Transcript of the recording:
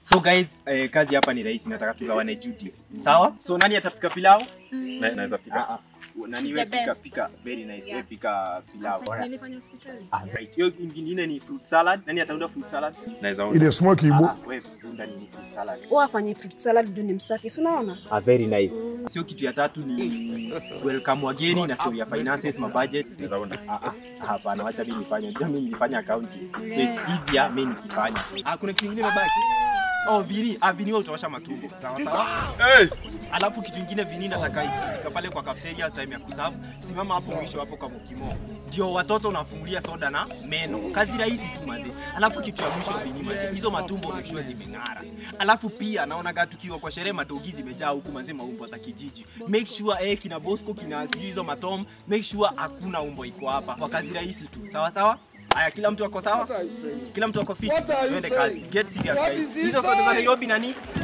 So guys, eh, kazi hapa ni rahisi, nataka tugawane duties. Sawa? So nani atapika pilau? Na- naweza pika Ah, ah. Nani She's wewe the pika best. pika very nice. Yeah. Wewe pika pilau. Alright. Nilifanya hospitality. Ah, right. Hiyo ingine ni fruit salad. Nani ataunda fruit salad? naweza onda. ile smoke Ah, ibo ah, wewe unda ni fruit salad. wafanye fruit salad ndio ni msafi, si unaona? Ah, very nice. Sio kitu ya tatu ni welcome wageni na story ya finances, ma budget. Naweza onda. Ah, ah, hapana, wacha mimi nifanye. Unajua mimi nilifanya accounting. So it's easier mimi nikifanya. Ah, kuna kitu kingine mabaki. Oh, vini, ah, vini wewe utaosha matumbo. Sawa sawa. Hey! Alafu kitu kingine vini nataka ikifika pale kwa cafeteria time ya kuserve, simama hapo mwisho hapo kwa mkimo. Ndio watoto unafungulia soda na meno. Kazi rahisi tu mazee. Alafu kitu ya mwisho vini mazee. Hizo matumbo make sure zimeng'ara. Alafu pia naona gatu tukiwa kwa sherehe madogi zimejaa huku mazee maumbo za kijiji. Make sure eh kina Bosco kina sijui hizo matom, make sure hakuna umbo iko hapa. Kwa kazi rahisi tu. Sawa sawa? Haya, kila mtu ako sawa? Kila mtu ako fit. Twende kazi. Get serious guys. Hizo soda za Nairobi nani?